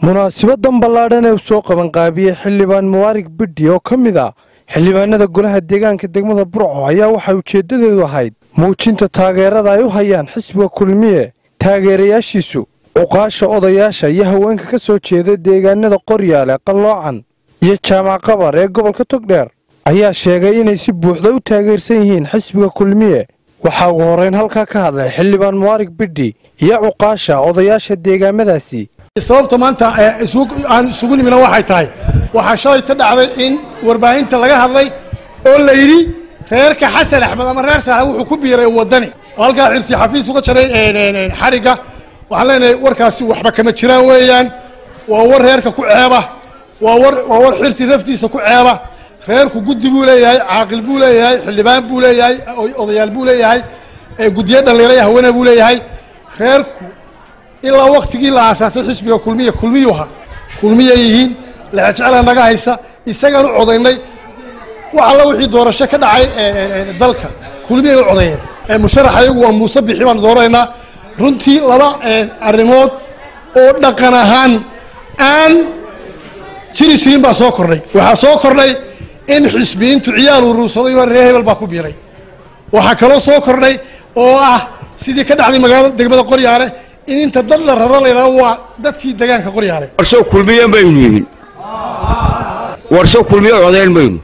munaasibadan ballaadhan ee uu soo qabanqaabiyey xildhibaan mubaarig bidhi oo ka mid ah xildhibaanada golaha deegaanka degmada burco ayaa waxay ujeeddadeedu ahayd muujinta taageerada ay u hayaan xisbiga kulmiye taageerayaashiisu cuqaasha odayaasha iyo haweenka ka soo jeeda deegaanada qoryaale qalloocan iyo jaamac qabar ee gobolka togdheer ayaa sheegay inay si buuxda u taageersan yihiin xisbiga kulmiye waxaa ugu horrayn halkaa ka hadlay xildhibaan mubaarig bidhi iyo cuqaasha odayaasha deegaamadaasi sababta maanta aan isugu nimina waxay tahay waxaa shalay ta dhacday in warbaahinta laga hadlay oo la yidhi reerka xasan axmed ama reer saalax wuxuu ku biiray waddani oo halkaa xirsi xafiis uga jaray xadhigga waxaan leenahay warkaasi waxba kama jiraan weeyaan waa war reerka ku ceeba waa war waa war xirsi raftiisa ku ceeba reerku guddi buu leeyahay caaqil buu leeyahay xildhibaan buu leeyahay odayaal buu leeyahay guddiyo dhallinyaraya haweene buu leeyahay reerku ilaa waktigii la aasaasay xisbiga kulmiya kulmiyuha kulmiya yihiin lexejecela naga haysa isagaan u codaynay wax alla wixii doorasho ka dhacay dalka kulmiyay u codeeyeen musharax ayagu waa muuse bixi baanu dooranaynaa runtii laba arrimood oo dhaqan ahaan aan jiri jirin baa soo kordhay waxaa soo kordhay in xisbiyiintu ciyaal uruursaday inoo reer hebel baa ku biiray waxaa kaloo soo kordhay oo ah sidii ka dhacday magaalada degmada qoryaale in inta dad la raro la yidhahdo waa dadkii degaanka qoryaale warsho kulmiye maynu yihin warsho kulmiye codayn maynu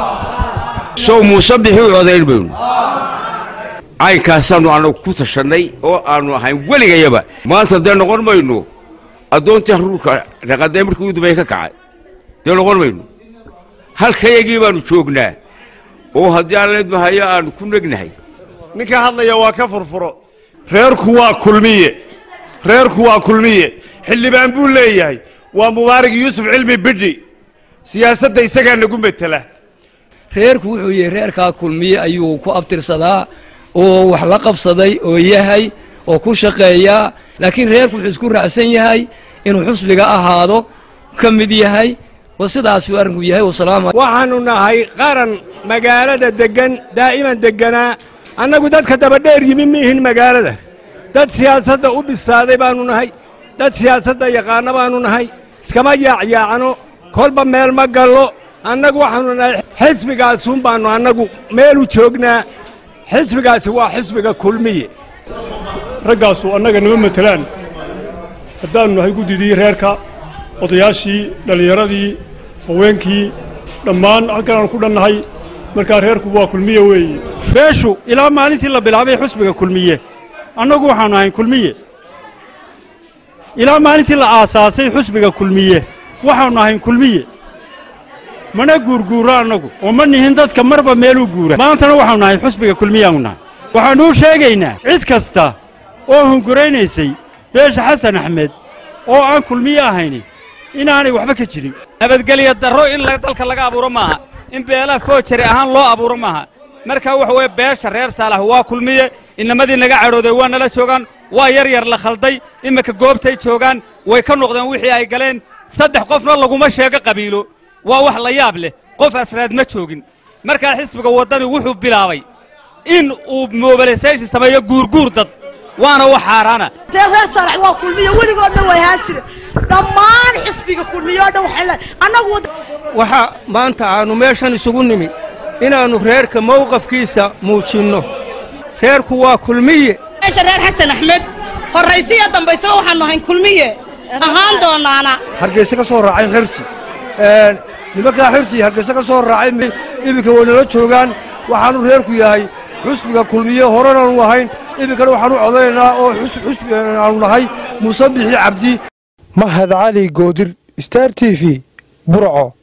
sow muuse bixi codayn maynu caynkaasaannu annagu ku tashannay oo aannu ahayn weligayaba maanta dee noqon mayno addoontii haruurka raqadee markii ugu dambeeye ka kacay dee noqon mayno halkayagii baannu joognaa oo haddii aan leedmahayo aannu ku negnahay ninka hadlaya waa ka furfuro reerku waa kulmiye reerku waa kulmiye xildhibaan buu leeyahay waa mubaarig yuusuf cilmi bidhi siyaasadda isagaa nagu metela reerku wuxuu yahay reerkaa kulmiye ayuu ku abtirsadaa oo wax la qabsaday oo yahay oo ku shaqeeyaa laakiin reerku wuxuu isku raacsan yahay inuu xusbiga ahaado ka mid yahay wa sidaasuu arrinku yahay waxaannu nahay qaran magaalada deggan daa'iman degganaa annagu dadka dabadheer yimi miihin magaalada dad siyaasadda u bisaaday baannu nahay dad siyaasadda yaqaanno baannu nahay iskama yaacyaacno kolba meel ma gallo annagu waxaannu nahay xisbigaasun baannu annagu meelu joognaa xisbigaasi waa xisbiga kulmiye raggaasu annaga nama matelaan haddaannu nahay guddidii reerka odayaashii dhallinyaradii haweenkii dhammaan halkan aanu ku dhannahay markaa reerku waa kulmiye weeye beeshu ilaa maalintii la bilaabay xusbiga kulmiye annagu waxaannu ahayn kulmiye ilaa maalintii la aasaasay xusbiga kulmiye waxaannu ahayn kulmiye mana guurguurro annagu oo ma nihin dadka marba meeluu guura maantana waxaannu nahay xusbiga kulmiyaannu nahay waxaannuu sheegaynaa cid kasta oo hunguraynaysay beesha xasan axmed oo aan kulmiye ahayni inaanay waxba ka jirin nabadgelya darro in dalka laga abuuro maaha in beelaha foojari ahaan loo abuuro maaha markaa waxa weeye beesha reer saalax waa kulmiye inamadii naga cadhooday waa nala joogaan waa yar yar la khalday iminka goobtay joogaan way ka noqdeen wixii ay galeen saddex qofna laguma sheego qabiilo waa wax la yaab leh qof afraad ma joogin markaa xisbiga waddani wuxuu bilaabay in uu mobilisation sameeyo guurguur dad waana wax xaaraana dee reer saalax waa kulmiye weligoodna way ahaan jire dhammaan xisbiga kulmiye oo dhan waxay leedahay annagu waxa maanta aannu meeshan isugu nimi inaannu reerka mawqafkiisa muujinno reerku waa kulmiye meesha reer xasan axmed horraysiyo dambaysaba waxaannu ahayn kulmiye ahaan doonaana hargeyse ka soo raacay xirsi nimankaa xirsi hargeyse ka soo raacay iminka way nala joogaan waxaannu reerku yahay xusbiga kulmiye horenaanu ahayn iminkana waxaanu codaynaynaa oo xusbi aanu nahay muuse bixi cabdi mahad cali goodir star t v burco